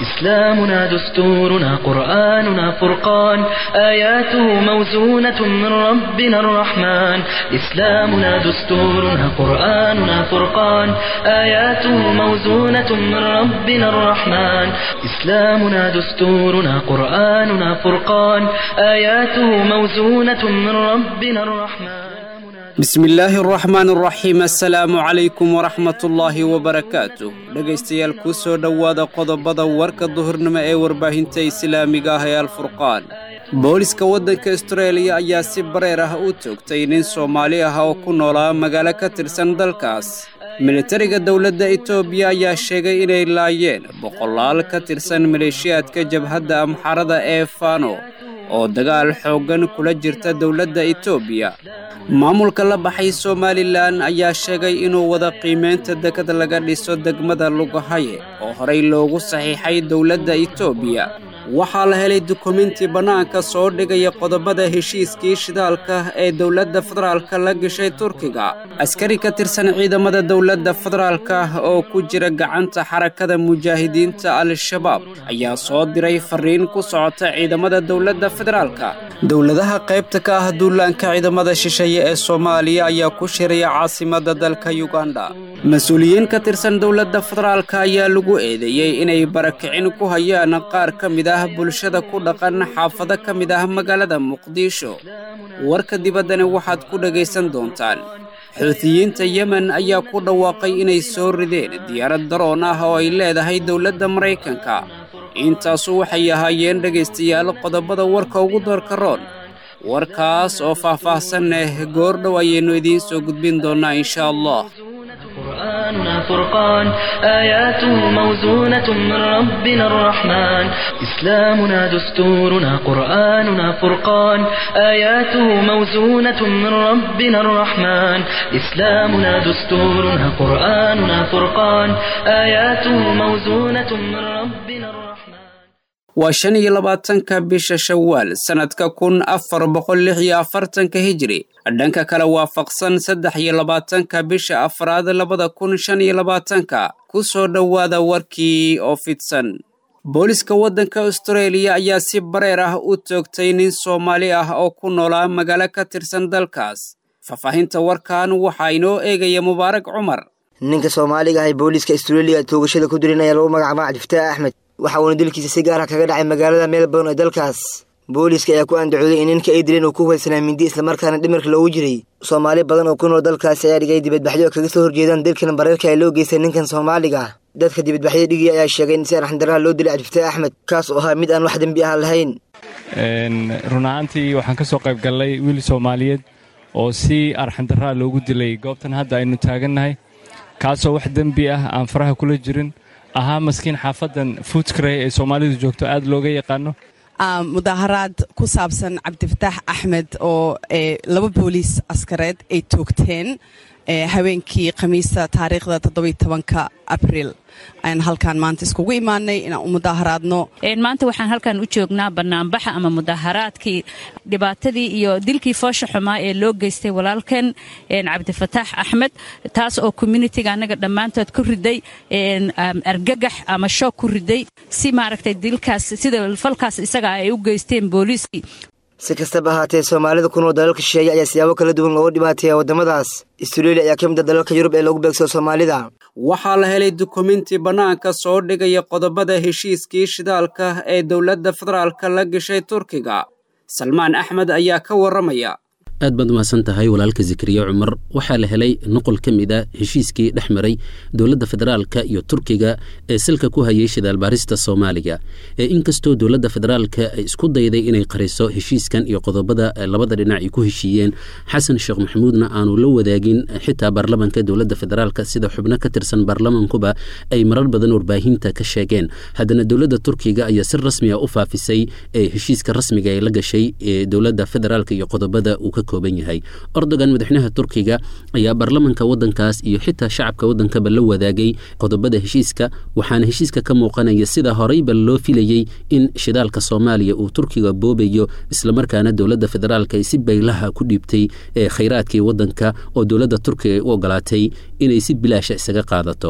إسلامنا دستورنا قرآننا فرقان آياته موزونة من ربنا الرحمن إسلامنا دستورنا قرآننا فرقان آياته موزونة من ربنا الرحمن إسلامنا دستورنا قرآننا فرقان آياته موزونة من ربنا الرحمن bismi illaahi araxmaan araxiim assalaamu calaykum waraxmatullaahi wabarakaatu dhegaystayaal kuu soo dhowaada qodobada warka duhurnimo ee warbaahinta islaamiga ah ee alfurqaan booliska waddanka astareeliya ayaa si bareer ah u toogtay nin soomaali ah oo ku noolaa magaalo ka tirsan dalkaas militariga dowladda etoobiya ayaa sheegay inay laayeen boqolaal ka tirsan maleeshiyaadka jabhadda amxarada ee fano oo dagaal xooggan kula jirta dowladda etoobiya maamulka la baxay somalilan ayaa sheegay inuu wada qiimaynta dekad laga dhiso degmada lugahaye oo horey loogu saxiixay dowladda etoobiya waxaa la helay dukumenti bannaanka soo dhigaya qodobada heshiiskii shidaalka ee dowladda federaalka la gashay turkiga askari ka tirsan ciidamada dowladda federaalka oo ku jira gacanta xarakada mujaahidiinta al-shabaab ayaa soo diray fariin ku socota ciidamada dowladda federaalka dowladaha qaybta ka ah duulaanka ciidamada shisheeye ee soomaaliya ayaa ku shiraya caasimadda dalka yuganda mas-uuliyiin ka tirsan dowladda federaalka ayaa lagu eedeeyey inay barakicin ku hayaan qaar ka mid ah bulshada ku dhaqan xaafado ka mid ah magaalada muqdisho warka dibaddana waxaad ku dhegaysan doontaan xuutiyiinta yemen ayaa ku dhawaaqay inay soo rideen diyaarad daroon ah oo ay leedahay dowladda maraykanka intaasu waxay ahaayeen dhegaystayaal qodobada warka ugu doorka roon warkaas oo faah-faahsan eh goordhow ayaynu idiin soo gudbin doonnaa insha allah قرآننا فرقان آياته موزونة من ربنا الرحمن إسلامنا دستورنا قرآننا فرقان آياته موزونة من ربنا الرحمن إسلامنا دستورنا قرآننا فرقان آياته موزونة من ربنا الرحمن waa shan iyo labaatanka bisha shawaal sannadka kun afar boqol lix iyo afartanka hijri dhanka kale waafaqsan saddex iyo labaatanka bisha afraad labada kun shan iyo labaatanka ku soo dhowaada warkii oo fidsan booliska waddanka astareeliya ayaa si bareer ah u toogtay nin soomaali ah oo ku noolaa magaalo ka tirsan dalkaas faahfaahinta warkan waxaa inoo eegaya mubaarak cumar ninka soomaaliga ahay booliiska astareeliya toogashada ku dirin ayaa lagu magacaaba cabdifataax axmed waxa uuna dilkiisa si gaara kaga dhacay magaalada melbourne ee dalkaas booliiska ayaa ku andacooday in ninka ay dileen uu ku hubaysanaa mindi islamarkaana dhimirka loogu jiray soomaali badan oo ku nool dalkaasi ayaa dhigay dibadbaxyo kaga soo horjeedaan dilkan bareerka ee loo geystay ninkan soomaaliga dadka dibadbaxyada dhigaya ayaa sheegay in si arxandaraha loo dilay cabdifataax axmed kaas oo ahaa mid aan wax dembi ah lahayn run ahaantii waxaan ka soo qayb gallay wiil soomaaliyeed oo si arxandaraa loogu dilay goobtan hadda aynu taagannahay kaasoo wax dembi ah aan faraha kula jirin ahaa maskiin xaafadan fuudkarey ee soomaalidu joogto aad looga yaqaano mudaaharaad ku saabsan cabdifataax axmed oo laba booliis askareed ay toogteen haweenkii khamiista taariikhda toddobiy tobanka abriil ayaan halkaan maanta iskugu imaanay inaan u mudaaharaadno maanta waxaan halkan u joognaa banaanbaxa ama mudaaharaadkii dhibaatadii iyo dilkii foosha xumaa ee loo geystay walaalkan cabdifataax axmed taas oo communitiga annaga dhammaantood ku riday argagax ama shoog ku riday si maaragtay dilkaas sida falkaas isaga ay u geysteen booliiskii si kastaba ahaatee soomaalida ku nool dalalka shisheeye ayaa siyaabo kala duwan looga dhibaateeya waddamadaas astareeliya ayaa ka mid a dalalka yurub ee lagu beegsado soomaalida waxaa la helay dukumenti bannaanka soo dhigaya qodobada heshiiskii shidaalka ee dowladda federaalka la gashay turkiga salmaan axmed ayaa ka warramaya aad baad umahadsan tahay walaalka zakariya cumar waxaa la helay noqol ka mid a heshiiskii dhex maray dowladda federaalka iyo turkiga ee salka ku hayay shidaalbaarista soomaaliya ee inkastoo dowladda federaalka ay isku dayday inay qariso heshiiskan iyo qodobada labada dhinac ay ku heshiiyeen xasan sheekh maxamuudna aanu la wadaagin xitaa baarlamanka dowladda federaalka sida xubno ka tirsan baarlamankuba ay marar badan warbaahinta ka sheegeen haddana dowladda turkiga ayaa si rasmiga u faafisay ee heshiiska rasmiga ee la gashay ee dowladda federaalka iyo qodobada uu ka yahay ordogan madaxweynaha turkiga ayaa baarlamanka wadankaas iyo xitaa shacabka wadankaba la wadaagay qodobada heshiiska waxaana heshiiska ka muuqanaya sida horeyba loo filayey in shidaalka soomaaliya uu turkiga boobayo islamarkaana dowladda federaalk ay si baylaha ku dhiibtay ee khayraadkii wadanka oo dowladda turkiga ay u ogolaatay inay si bilaasha isaga qaadato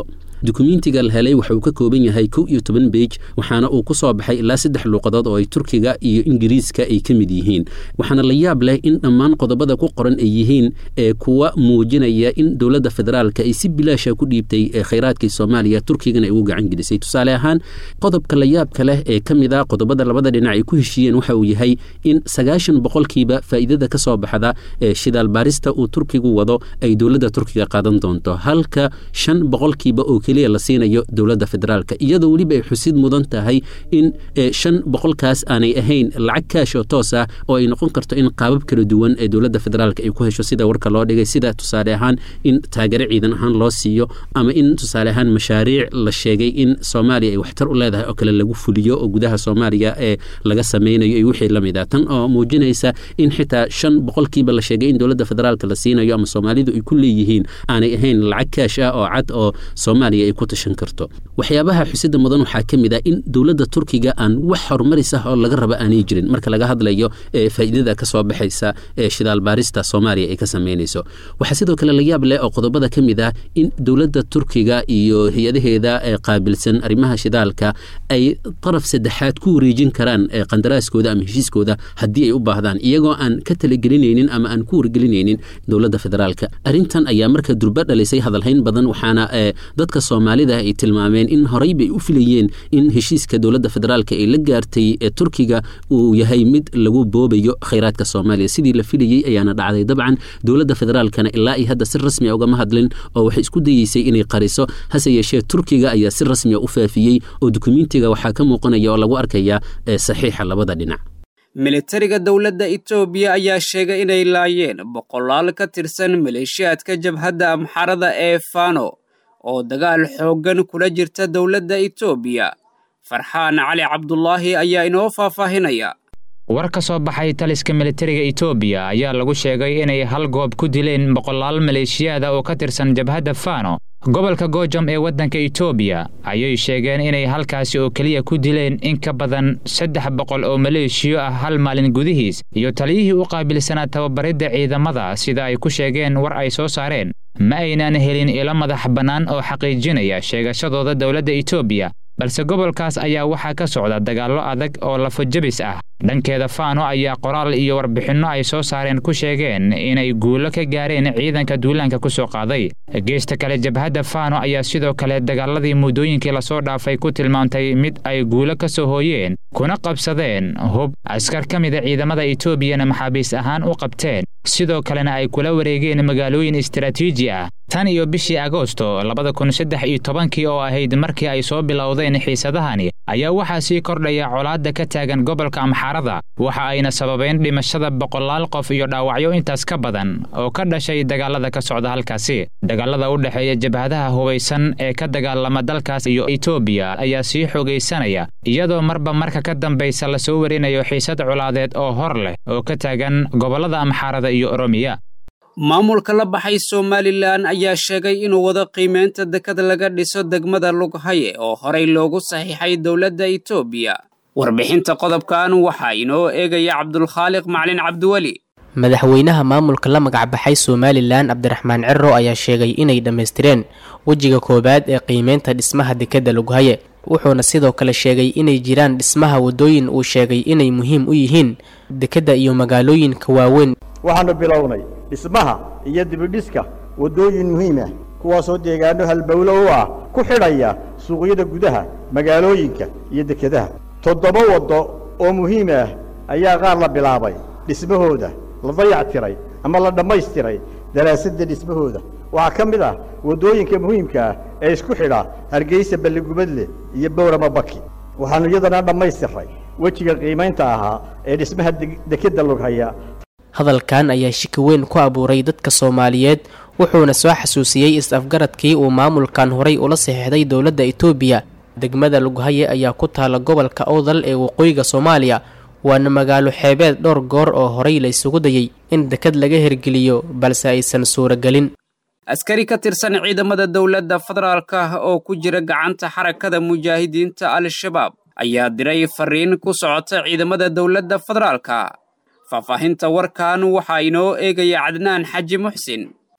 dukumentiga la helay waxa uu ka kooban yahay kow iyo toban beej waxaana uu ku soo baxay ilaa saddex luuqadood oo ay turkiga iyo ingiriiska ay ka mid yihiin waxaana la yaab leh in dhammaan qodobada ku qoran ay yihiin ee kuwa muujinaya in dowladda federaalka ay si bilaasha ku dhiibtay khayraadkii soomaaliya turkigana ay ugu gacan gelisay tusaale ahaan qodobka la yaabka leh ee ka mid a qodobada labada dhinac ay ku heshiiyeen waxa uu yahay in sagaashan boqolkiiba faa'iidada ka soo baxda ee shidaal baarista uu turkigu wado ay dowladda turkiga qaadan doonto halka shan boqolkiiba oo keliya la siinayo dowladda federaalka iyadoo weliba ay xusid mudan tahay in shan boqolkaas aanay ahayn lacag kaash oo toos ah oo ay noqon karto in qaabab kala duwan ee dowladda federaalka ay ku hesho sida warka loo dhigay sida tusaale ahaan in taageero ciidan ahaan loo siiyo ama in tusaale ahaan mashaariic la sheegay in soomaaliya ay waxtar u leedahay oo kale lagu fuliyo oo gudaha soomaaliya ee laga sameynayo iyo wixii lamid ah tan oo muujinaysa in xitaa shan boqolkiiba la sheegay in dowladda federaalka la siinayo ama soomaalidu ay ku leeyihiin aanay ahayn lacag kaash ah oo cad oo soomaaliya ay ku tashan karto waxyaabaha xusida mudan waxaa ka mid ah in dowladda turkiga aan wax horumaris ah oo laga raba aanay jirin marka laga hadlayo faa'iidada ka soo baxaysa ee shidaal baarista soomaaliya ay ka sameynayso waxaa sidoo kale la yaab leh oo qodobada ka mid ah in dowladda turkiga iyo hay-adaheeda ee qaabilsan arrimaha shidaalka ay daraf saddexaad ku wareejin karaan qandaraaskooda ama heshiiskooda haddii ay u baahdaan iyagoo aan ka talagelinaynin ama aan ku wargelinaynin dowladda federaalka arrintan ayaa marka durba dhalisay hadalhayn badan waxaana dadka soomaalida ay tilmaameen in horey bay u filayeen in heshiiska dowladda federaalka ay la gaartay ee turkiga uu yahay mid lagu boobayo khayraadka soomaaliya sidii la filayey ayaana dhacday dabcan dowladda federaalkana ilaa ay hadda si rasmia ugama hadlin oo waxay isku dayeysay inay qariso hase yeeshee turkiga ayaa si rasmia u faafiyey oo dukumentiga waxaa ka muuqanaya oo lagu arkaya saxiixa labada dhinac militariga dowladda itoobiya ayaa sheegay inay laayeen boqolaal ka tirsan maleeshiyaadka jabhadda amxarada ee fano oo dagaal xooggan kula jirta dowladda itoobiya farxaan cali cabdulaahi ayaa inoo faahfaahinaya war ka soo baxay taliska militariga itoobiya ayaa lagu sheegay inay hal goob ku dileen boqolaal maleeshiyaada oo ka tirsan jabhadda fano gobolka goojam ee waddanka itoobiya ayay sheegeen inay halkaasi oo keliya ku dileen in ka badan saddex boqol oo maleeshiyo ah hal maalin gudihiis iyo taliyihii u qaabilsanaa tababaridda ciidamada sida ay ku sheegeen war ay soo saareen ma aynaan helin ilo madax bannaan oo xaqiijinaya sheegashadooda dowladda itoobiya balse gobolkaas ayaa waxaa ka socda dagaallo adag oo lafojabis ah dhankeeda faano ayaa qoraal iyo warbixinno ay soo saareen ku sheegeen inay guulo ka gaareen ciidanka duulaanka ku soo qaaday geesta kale jabhadda faano ayaa sidoo kale dagaaladii muddooyinkii lasoo dhaafay ku tilmaamtay mid ay guulo ka soo hooyeen kuna qabsadeen hub askar ka mida ciidamada etoobiyana maxaabiis ahaan u qabteen sidoo kalena ay kula wareegeen magaalooyin istaraatiiji ah tan iyo bishii agoosto labada kun saddex iyo tobankii oo ahayd markii ay soo bilowdeen xiisadahani ayaa waxaa sii kordhaya colaadda ka taagan gobolka amxaarada waxa ayna sababeen dhimashada boqolaal qof iyo dhaawacyo intaas ka badan oo ka dhashay dagaalada ka socda halkaasi dagaalada u dhexeeya jabhadaha hubaysan ee ka dagaalama dalkaas iyo etoobiya ayaa sii xoogaysanaya iyadoo marba marka ka dambaysa lasoo warinayo xiisad colaadeed oo hor leh oo ka taagan gobollada amxaarada iyo oromiya maamulka la baxay somalilan ayaa sheegay inuu wado qiimeynta dekad laga dhiso degmada lughaye oo horey loogu saxiixay dowladda itoobiya warbixinta qodobkan waxaa inoo eegaya cabdulkhaaliq maclin cabdiweli madaxweynaha maamulka la magacbaxay somalilan cabdiraxmaan ciro ayaa sheegay inay dhammaystireen wejiga koowaad ee qiimeynta dhismaha dekedda lughaye wuxuuna sidoo kale sheegay inay jiraan dhismaha waddooyin uu sheegay inay muhiim u yihiin dekedda iyo magaalooyinka waaweyn waxaannu bilownay dhismaha iyo dibidhiska waddooyin muhiim ah kuwaasoo deegaano halbowlo u ah ku xidhaya suuqyada gudaha magaalooyinka iyo dekedaha toddoba waddo oo muhiim ah ayaa qaar la bilaabay dhismahooda la dayactiray ama la dhammaystiray daraasadda dhismahooda waxaa ka mid ah waddooyinka muhiimka ah ee isku xidha hargeysa balligubadle iyo bowrama baki waxaannu iyadana dhammaystiray wejiga qiimaynta ahaa ee dhismaha dekedda lughaya hadalkan ayaa shiki weyn ku abuuray dadka soomaaliyeed wuxuuna soo xasuusiyey is-afgaradkii uu maamulkan horay ula saxiixday dowladda itoobiya degmada lughaye ayaa ku taala gobolka owdal ee waqooyiga soomaaliya waana magaalo xeebeed dhowr goor oo horay la isugu dayey in dekad laga hergeliyo balse aysan suuragelin askari ka tirsan ciidamada dowladda federaalka ah oo ku jira gacanta xarakada mujaahidiinta al-shabaab ayaa diray fariin ku socota ciidamada dowladda federaalka faahfaahinta warkan waxaa inoo eegaya cadnaan xaji muxsin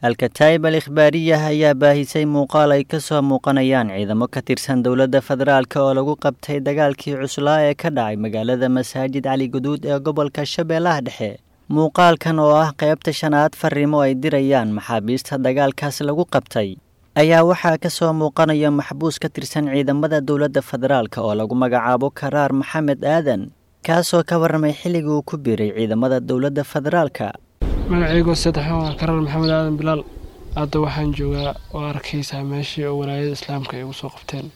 alkataayib al ikhbaariyah ayaa baahisay muuqaal ay ka soo muuqanayaan ciidamo ka tirsan dowladda federaalk oo lagu qabtay dagaalkii cuslaa ee ka dhacay magaalada masaajid cali guduud ee gobolka shabeellaha dhexe muuqaalkan oo ah qaybta shanaad fariimo ay dirayaan maxaabiista dagaalkaas lagu qabtay ayaa waxaa ka soo muuqanaya maxbuus ka tirsan ciidamada dowladda federaalk oo lagu magacaabo karaar maxamed aadan kaasoo ka warramay xilligii uu ku biiray ciidamada dowladda federaalka magaciygoo saddexan waa karaar maxamed aadan bilaal hadda waxaan joogaa oo arkaysaa meeshii oo walaayada islaamka ay ugu soo qabteen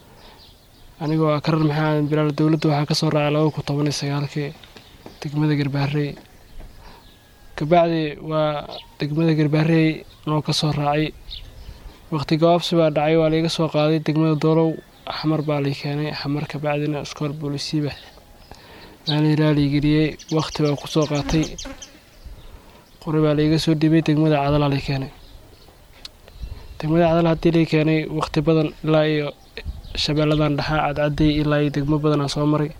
anigoo ah karaar maxamed aadan bilaal dowladda waxaa ka soo raacay laba kun toban iyo sagaalkii degmada garbaarey kabacdi waa degmada garbaarey noo ka soo raacay waqti gabaabsi baa dhacay waa laiga soo qaaday degmada doolow xamar baa lay keenay xamar kabacdina iskool boolisiiba maaliilaa laigeliyey waqti baa kusoo qaatay qori baa laiga soo dhibay degmada cadalaa lay keenay degmada cadal haddii lay keenay waqti badan ilaa iyo shabeelladan dhaxaa cadcaday ilaa iyo degmo badanaa soo maray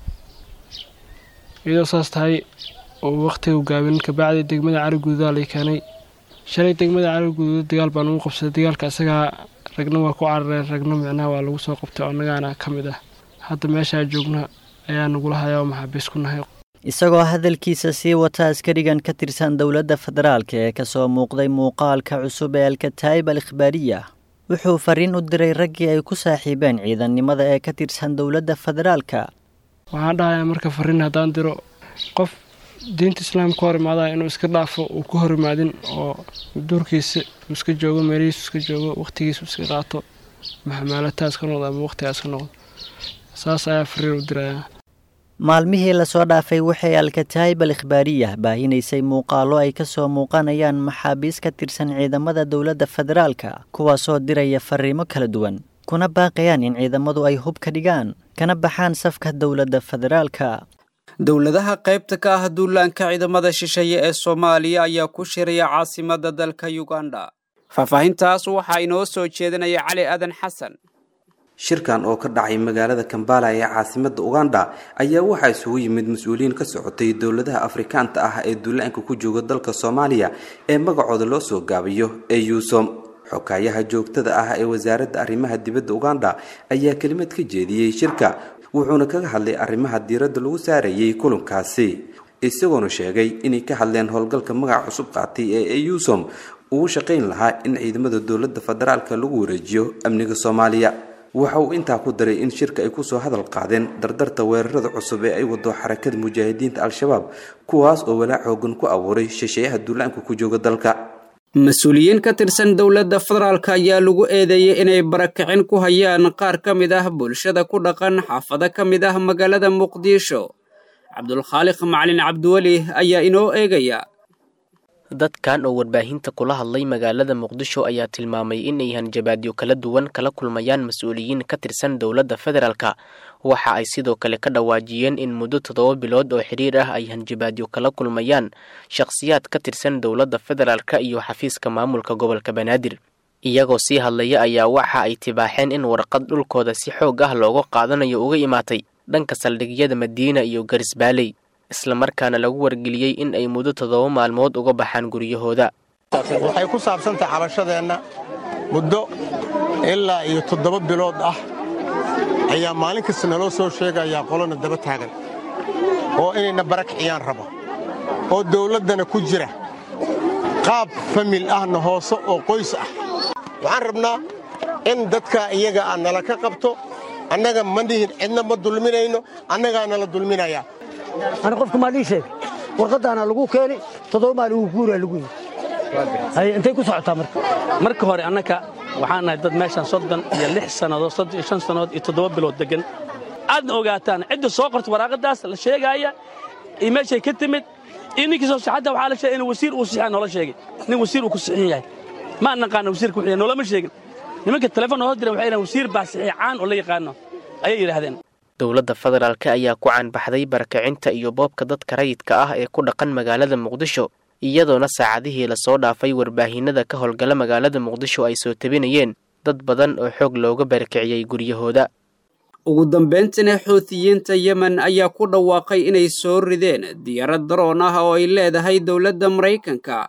iyadoo saas tahay oo waqtiga gaabin kabacdi degmada cali guduudaa lay keenay shalay degmada cali guduud dagaal baa lagu qabsaday dagaalka isagaa ragna waa ku carareen ragna micnaha waa lagu soo qabtay oo annagaana ka mid ah hadda meeshaa joogna ayaa nagula hayaa oo maxaabiis ku nahay isagoo hadalkiisa sii wata askarigan ka tirsan dowladda federaalk ee ka soo muuqday muuqaalka cusub ee alkataayib al ikhbaariya wuxuu fariin u diray raggii ay ku saaxiibeen ciidannimada ee ka tirsan dowladda federaalka waxaan dhahayaa marka fariin haddaan diro qof diinta islaamka hor imaada inuu iska dhaafo uu ku hor imaadin oo duurkiisa uu iska joogo meelihiisu iska joogo waqtigiisu iska qaato maxamaalataas ka noqdo ama waqtigaas ka noqdo saas ayaa fariin u dirayaa maalmihii lasoo dhaafay waxay alkataayib al ikhbaariyah baahinaysay muuqaallo ay ka soo muuqanayaan maxaabiis ka tirsan ciidamada dowladda federaalka kuwaasoo diraya fariimo kala duwan kuna baaqayaan in ciidamadu ay hub ka dhigaan kana baxaan safka dowladda federaalka dowladaha qaybta ka ah duulaanka ciidamada shisheeye ee soomaaliya ayaa ku shiraya caasimada dalka yuganda faahfaahintaas waxaa inoo soo jeedinaya cali aadan xasan shirkan oo ka dhacay magaalada kambala ee caasimada uganda ayaa waxaa isugu yimid mas-uuliyiin ka socotay dowladaha afrikaanta ah ee duulaanka ku jooga dalka soomaaliya ee magacooda loo soo gaabiyo ee yuusom xogaayaha joogtada ah ee wasaaradda arrimaha dibadda uganda ayaa kelimad ka jeediyey shirka wuxuuna kaga hadlay arrimaha diiradda lagu saarayay kulankaasi isagoona sheegay inay ka hadleen howlgalka magaca cusub qaatay ee eusom ugu shaqayn lahaa in ciidamada dowladda federaalka lagu wareejiyo amniga soomaaliya waxa uu intaa ku daray in shirka ay kusoo hadal qaadeen dardarta weerarada cusub ee ay wado xarakada mujaahidiinta al-shabaab kuwaas oo walaac xoogan ku abuuray shisheeyaha duulaanka ku jooga dalka mas-uuliyiin ka tirsan dowladda federaalk ayaa lagu eedeeyey inay barakicin ku hayaan qaar ka mid ah bulshada ku dhaqan xaafado ka mid ah magaalada muqdisho cabdulkhaaliq macalin cabdiweli ayaa inoo eegaya dadkan oo warbaahinta kula hadlay magaalada muqdisho ayaa tilmaamay inay hanjabaadyo kala duwan kala kulmayaan mas-uuliyiin ka tirsan dowladda federaalka waxa ay sidoo kale ka dhawaajiyeen in muddo toddoba bilood oo xidhiir ah ay hanjabaadyo kala kulmayaan shakhsiyaad ka tirsan dowladda federaalka iyo xafiiska maamulka gobolka banaadir iyagoo sii hadlaya ayaa waxa ay tibaaxeen in warqad dhulkooda si xoog ah looga qaadanayo uga imaatay dhanka saldhigyada madiina iyo garisbaaley islamarkaana lagu wargeliyey in ay muddo toddoba maalmood uga baxaan guryahooda waxay ku saabsantahay cabashadeenna muddo ilaa iyo toddoba bilood ah ayaa maalin kasta naloo soo sheegayaa qolona daba taagan oo inayna barakiciyaan rabo oo dawladdana ku jira qaab famil ahna hoose oo qoys ah waxaan rabnaa in dadka iyaga ah nala ka qabto annaga ma dhihin cidna ma dulminayno annagaa nala dulminayaa ana qofka maa lii sheegay warqaddaana lagu keeni toddoba maal ugu guuraa lagu yidhi intay ku socotaa marka marka hore annaka waxaan nahay dad meeshaan soddon iyo lix sannadood soddon iyo shan sannadood iyo toddoba bilood deggan aadna ogaataan cidda soo qorta waraaqadaas la sheegaaya iyo meeshay ka timid iyo ninkii soo saxadda waxaa la sheegay in wasiir uu sixiya noola sheegay nin wasiir uu ku sixin yahay ma naqaana wasiirka wuxuu yahay noolama sheegin nimanka telefoon noo diran waxay yidhahan wasiir baa saxiixaan oo la yaqaano ayay yidhaahdeen dowladda federaalk ayaa ku caanbaxday barakacinta iyo boobka dadka rayidka ah ee ku dhaqan magaalada muqdisho iyadoona saacadihii lasoo dhaafay warbaahinada ka howlgala magaalada muqdisho ay soo tabinayeen dad badan oo xoog looga barakiciyey guryahooda ugu dambayntina xuutiyiinta yemen ayaa ku dhawaaqay inay soo rideen diyaarad daroon ah oo ay leedahay dowladda maraykanka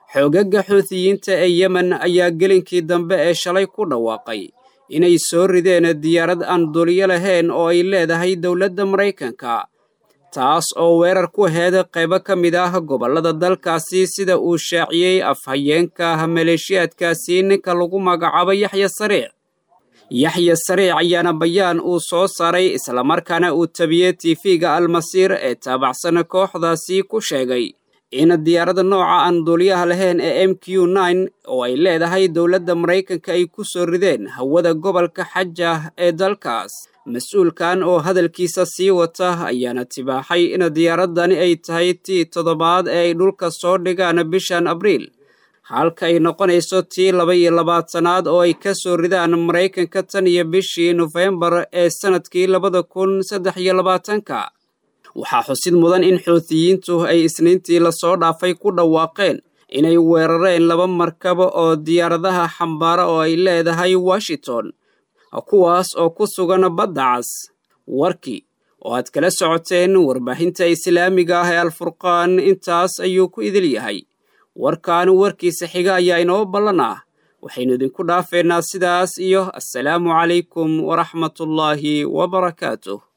xoogaga xuutiyiinta ee yemen ayaa gelinkii dambe ee shalay ku dhawaaqay inay soo rideen diyaarad aan duliyo lahayn oo ay leedahay dowladda maraykanka taas oo weerar ku heeda qaybo ka mid ah gobollada dalkaasi sida uu shaaciyey afhayeenka maleeshiyaadkaasi ninka lagu magacaabo yaxya sariic yaxya sariic ayaana bayaan uu soo saaray islamarkaana uu tabiyey tifiga almasiir ee taabacsan kooxdaasi ku sheegay in diyaaradda nooca aan duuliyaha lahayn ee m q nine oo ay leedahay dowladda maraykanka ay ku soo rideen hawada gobolka xaja ee dalkaas mas-uulkan oo hadalkiisa sii wata ayaana tibaaxay in diyaaraddani ay tahay tii toddobaad ee ay dhulka soo dhigaan bishan abriil halka ay noqonayso tii laba iyo labaatanaad oo ay ka soo ridaan maraykanka tan iyo bishii nofembar ee sannadkii labada kun saddex iyo labaatanka waxaa xusid mudan in xuutiyiintu ay isniintii lasoo dhaafay ku dhawaaqeen inay weerareen laba markaba oo diyaaradaha xambaara oo ay leedahay washington kuwaas oo ku sugan badda cas warkii oo aad kala socoteen warbaahinta islaamiga ah ee alfurqaan intaas ayuu ku idil yahay warkan warkiisa xiga ayaa inoo ballan ah waxaynu idinku dhaafeynaa sidaas iyo assalaamu calaykum waraxmatullaahi wabarakaatuh